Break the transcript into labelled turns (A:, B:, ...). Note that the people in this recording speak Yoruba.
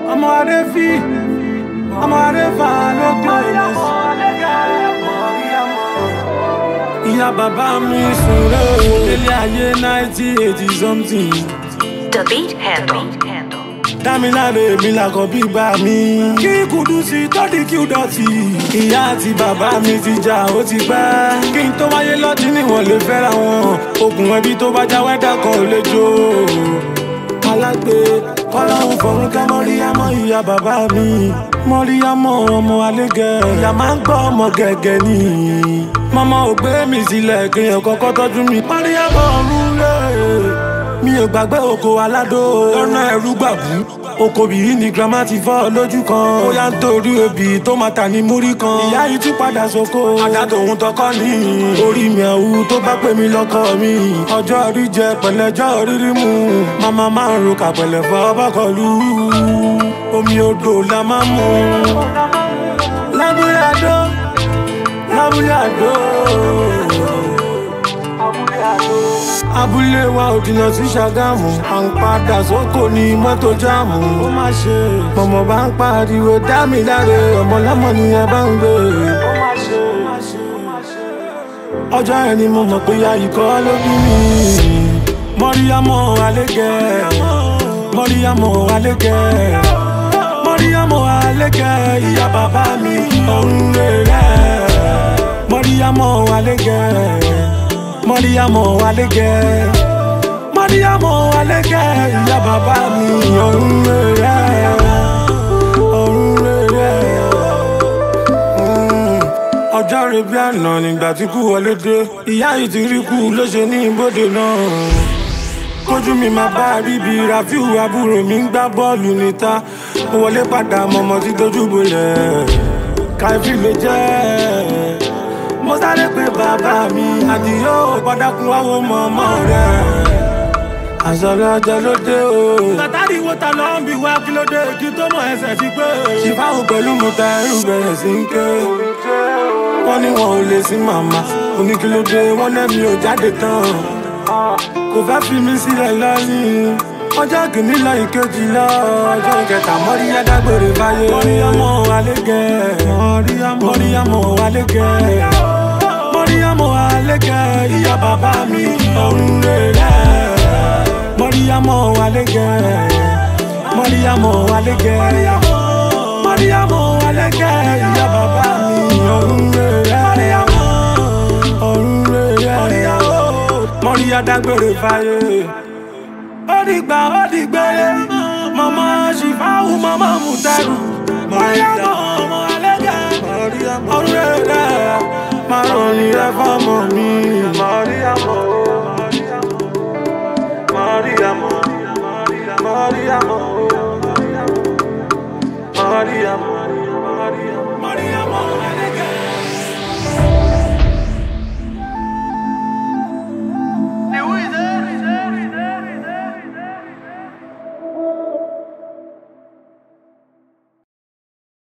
A: ọmọ adé fi ọmọ adé fa lókè lẹsẹ. ìyá bàbá mi sùn rẹ̀ o délé ayé náìtì eighty something.
B: The beat handle.
A: dámiláre mi làkọ̀ bí bá mi. kí Kúdùsì tọ́dí kí ó dọ̀tí. ìyá àti bàbá mi ti jà ó ti pẹ́. kí n tó wáyé lọ́tí níwọ̀n lè fẹ́ra wọn. okùn ẹbí tó bá já wẹ́dà kan ò lè jó. alágbe kọ́láhùn fọ̀rún ká mọ́ríyámọ́ ìyá bàbá mi. mọ́ríyámọ́ ọmọ alégẹ̀. ìyá máa ń gbọ́ ọmọ gẹ̀gẹ̀ ni. mọ́mọ́ ò gbé mi sílẹ̀ kéèyàn kọ́kọ́ tọ́jú mi. mọ́ríyámọ́ ọ̀run lé mi ò gbàgbé oko aládó lọ́nà ẹ̀rú gbàbú oko bìí ni grandma ti fọ́ lójú kan ó yá ń torí obì tó máa tà ní múrí kan ìyá yìí tún padà sóko àdá tòun tọkọ ní orí mi àwù tó bá pè mí lọ́kọ mi ọjọ́ orí jẹ pẹ̀lẹ́jọ́ rírí mu màmá máa ń ro kàpẹ̀lẹ̀ fọ́ bọ́kọ̀lù omi odò la máa ń mu lábúlé àdó lábúlé àdó abúlé wa ò jìnnà sí ṣàgámù à ń padà sóko ní mọ́tò jáàmù ó má ṣe mọ̀mọ́ bá ń pariwo dá mi láre ọmọ lọ́mọ ni ẹ bá ń gbé ó má ṣe ọjọ́ yẹn ni mo mọ̀ pé ya ikọ́ ló bí mi mọ́ríyámọ́ alégẹ̀ mọ́ríyámọ́ alégẹ̀ mọ́ríyámọ́ alégẹ̀ ìyá bàbá mi ọ̀run rẹ̀ mọ́ríyámọ́ alégẹ̀ mọ́ríyámọ́ alégẹ̀ mọ́ríyámọ́ alégẹ̀ ìyá bàbá mi ọ̀run rẹ̀ ọ̀run rẹ̀ ọjọ́ rẹ̀ bí àná nígbà tí kú wọlé dé ìyá yìí ti rí kú ló ṣe ní ibodè náà kójú mi máa bá ríbi rafiu àbúrò mi ń gbá bọ́ọ̀lù níta mo wọlé padà mọ̀mọ́ tí dojú bolẹ̀ káfí ló jẹ́ mo sáré pé bàbá mi àdìyó gbọ́dákun wáwo mọ̀mọ́ rẹ̀ àṣọlẹ̀ ọjọ́ ló dé o. látàrí wo ta ló ń bi wá kí ló dé kí tó mọ ẹsẹ̀ ti pé. ṣìfáwò pẹ̀lú mo ta ẹrù bẹ̀rẹ̀ sí ń ké. wọ́n ní wọn ò lè sí màmá oníkílódé wọ́n lẹ́mi ò jáde tán. kò fẹ́ fi mí sílẹ̀ lọ́yìn. ọjọ́ kìíní lọ ìkejì lọ ọjọ́ kẹta mọ́ríyá dágbére báyé. mọ́ríyámọ́ alégẹ̀ mọ́ríyámọ́ alégẹ̀ mọ́ríyámọ́ alégẹ̀ ìyá bàbá mi ọ̀run rẹ̀ mọ́ríyámọ́ alégẹ̀ mọ́ríyámọ́ alégẹ̀ mọ́ríyámọ́ alégẹ̀ ìyá bàbá mi ọ̀run rẹ̀ ọ̀run rẹ̀ mọ́ríyá dágbére fáyé ó dìgbà ó dìgbére mọ́mọ́ ṣìfáwù mọ́mọ́ mùtẹ́rù mọ́ríyámọ́ ọmọ alégẹ̀ ọ̀run rẹ̀ máa rọrùn rẹ̀ fọ́mọ mi mọ́ríyámọ́. Maria, Maria, Maria, Maria,